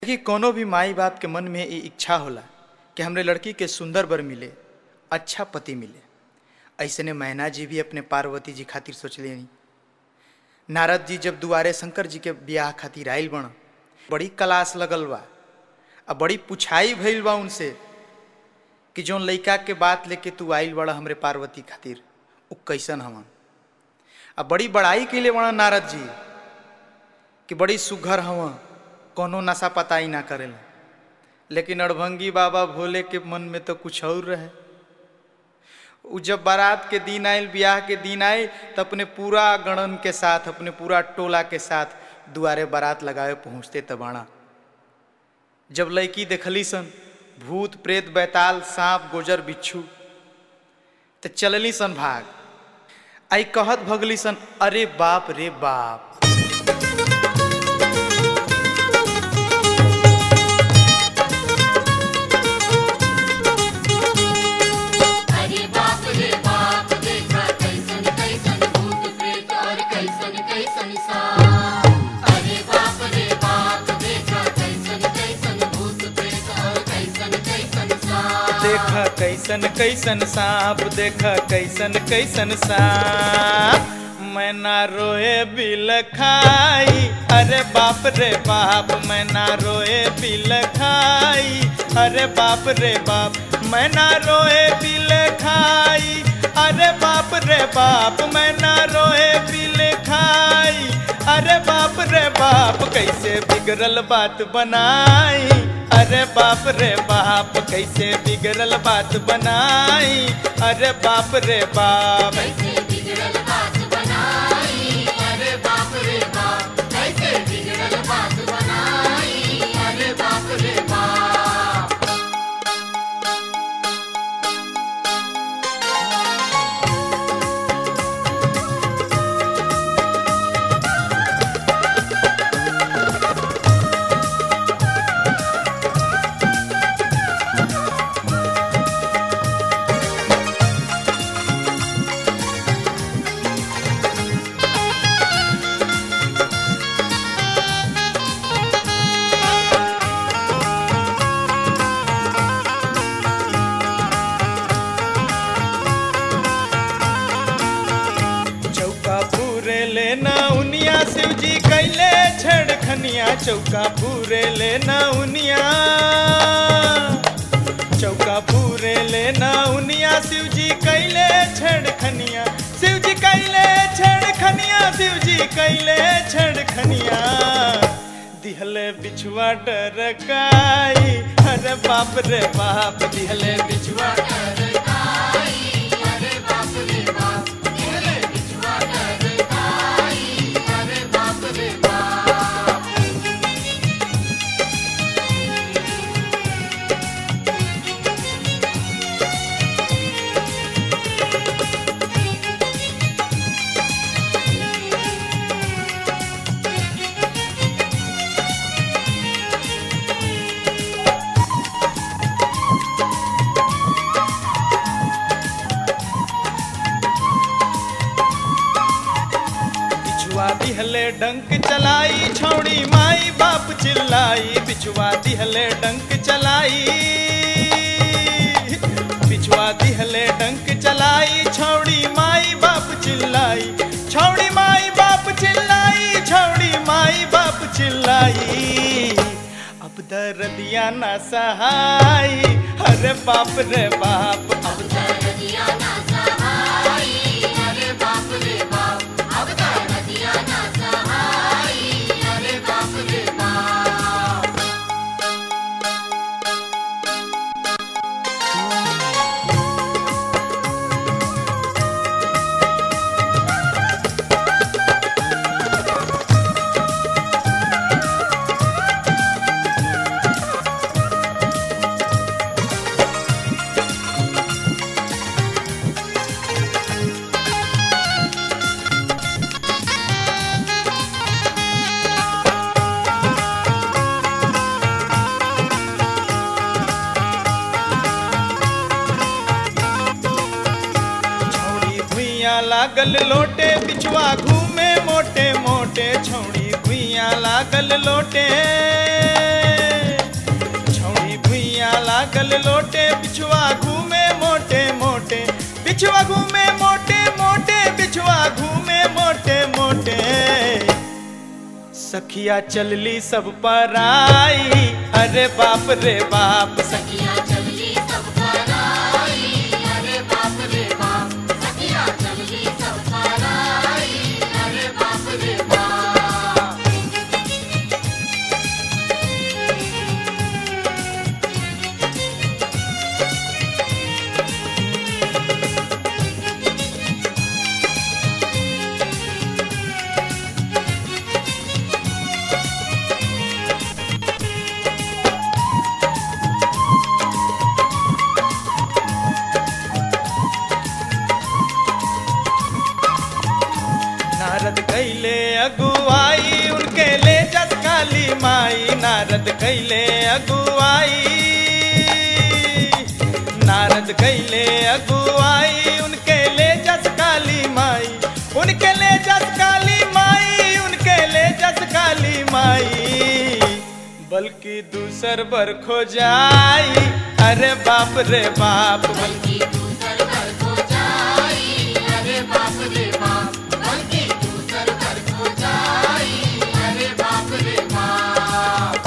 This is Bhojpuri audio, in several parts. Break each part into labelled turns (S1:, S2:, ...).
S1: देखिए कोनो भी माई बाप के मन में ये इच्छा होला कि हमरे लड़की के सुंदर बर मिले अच्छा पति मिले ऐसने मैना जी भी अपने पार्वती जी खातिर सोचले नारद जी जब दुआरे शंकर जी के ब्याह खातिर आयल बण बड़ी कलास लगल बा आ बड़ी पुछाई भइल बा उनसे कि जौन लइका के बात लेके तू आइल बड़ा हमरे पार्वती खातिर उ कैसन हवन आ बड़ी बड़ाई कैले बड़ा नारद जी कि बड़ी सुघर हवन कोनो नशा पताई ना करेला लेकिन अड़भंगी बाबा भोले के मन में तो कुछ और रहे उ जब बारात के दिन आयल ब्याह के दिन आए तो अपने पूरा गणन के साथ अपने पूरा टोला के साथ दुआरे बारात लगावे पहुँचते तबाणा जब लड़की देखली सन भूत प्रेत बैताल सांप गोजर बिच्छू तो चलली सन भाग आई कहत भगली सन अरे बाप रे बाप
S2: अरे बाप रे बाप देखा कैसन कैसन भूत प्रेत और कैसन कैसन सांप अरे बाप रे बाप देखा कैसन कैसन भूत प्रेत और कैसन कैसन सांप
S1: देखा कैसन कैसन सांप देखा कैसन कैसन सांप मैं ना रोए बिल खाई अरे बाप रे बाप मैं ना रोए बिल खाई अरे बाप रे बाप मैं ना रोए बिल खाई अरे बाप रे बाप मैं ना रोए बिल खाई अरे बाप रे बाप कैसे बिगड़ल बात बनाई अरे बाप रे बाप कैसे बिगड़ल बात बनाई अरे बाप रे बाप
S2: कैसे बिगड़ल बात बनाई अरे बाप रे बाप कैसे बिगड़ल बात बनाई अरे बाप रे बाप
S1: चौका पूरे लेना उनिया शिव जी कैले छेड़खनिया चौका पूरे लेना उनिया चौका पूरे लेना उनिया शिव जी कैले छेड़खनिया शिव जी कैले छेड़खनिया शिव जी कैले छेड़खनिया दिहले बिछुआ डरकाई अरे बाप रे बाप दिहले बिछुआ
S2: अरे बाप रे बाप दिहले बिछुआ डरकाई अरे बाप रे बाप
S1: बिछुआ दिहले डंक चलाई छौड़ी माई बाप चिल्लाई बिछुआ दिहले डंक चलाई बिछुआ दिहले डंक चलाई छौड़ी माई बाप चिल्लाई छौड़ी माई बाप चिल्लाई छौड़ी माई बाप चिल्लाई अब दर्दिया ना सहाई अरे बाप रे बाप अब
S2: नदिया ना सहाई अरे बाप रे बाप अब तो नदिया ना सहाई अरे बाप रे बाप
S1: छौड़ी भुइया लागल लोटे बिछुआ घूमे मोटे मोटे छौड़ी भुइया लागल लोटे सखिया चलली सब पर आई अरे बाप रे बाप
S2: सखिया चलली सब पर आई अरे बाप रे बाप सखिया चलली सब पर आई अरे बाप रे बाप
S1: नारद कैले अगुवाई उनके ले जस काली माई नारद कैले अगुवाई नारद कैले अगुवाई उनके ले जस काली माई उनके ले जस काली माई उनके ले जस काली माई बल्कि दूसर बर खो जाई अरे बाप रे बाप
S2: बल्कि दूसर घर को जाई अरे बाप रे बाप बल्कि दूसर घर को जाई अरे बाप रे बाप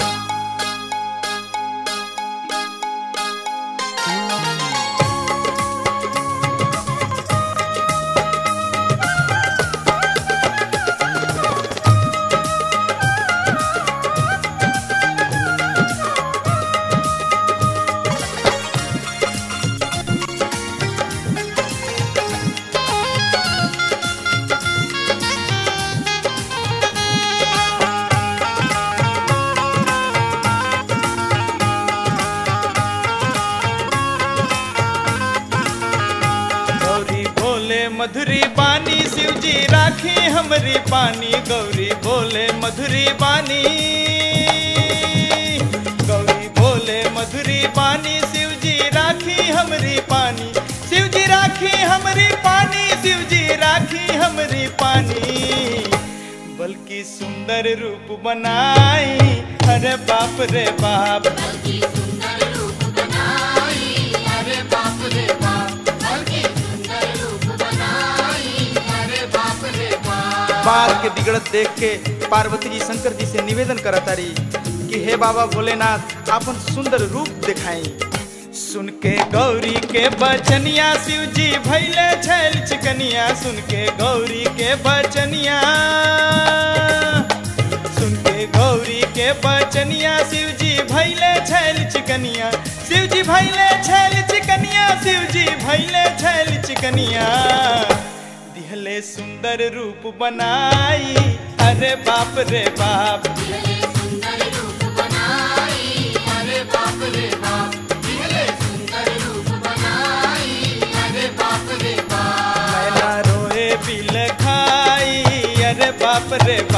S1: गौरी बोले मधुरी बानी शिव जी राखी हमरी पानी गौरी बोले मधुरी बानी गौरी बोले मधुरी बानी शिव जी राखी हमरी पानी शिव जी राखी हमरी पानी शिव जी राखी हमरी पानी बल्कि सुंदर रूप बनाई अरे बाप रे बाप
S2: बल्कि सुंदर रूप बनाई अरे बाप रे बाप बल्कि सुंदर रूप बनाई अरे बाप रे बाप
S1: बाल के बिगड़त देख के पार्वती जी शंकर जी से निवेदन करतारी कि हे बाबा भोलेनाथ आपन सुंदर रूप दिखाई सुन के गौरी के बचनिया शिव जी भैले छैल चिकनिया सुन के गौरी के बचनिया सुन के गौरी के बचनिया शिव जी भैले छैल चिकनिया शिव जी भैले छैल चिकनिया शिव जी भैले छैल चिकनिया दिहले सुंदर रूप बनाई अरे बाप रे बाप
S2: दिहले सुंदर रूप बनाई अरे बाप रे बाप दिहले सुंदर रूप बनाई अरे बाप रे बाप
S1: मैना रोए बिल खाई अरे बाप रे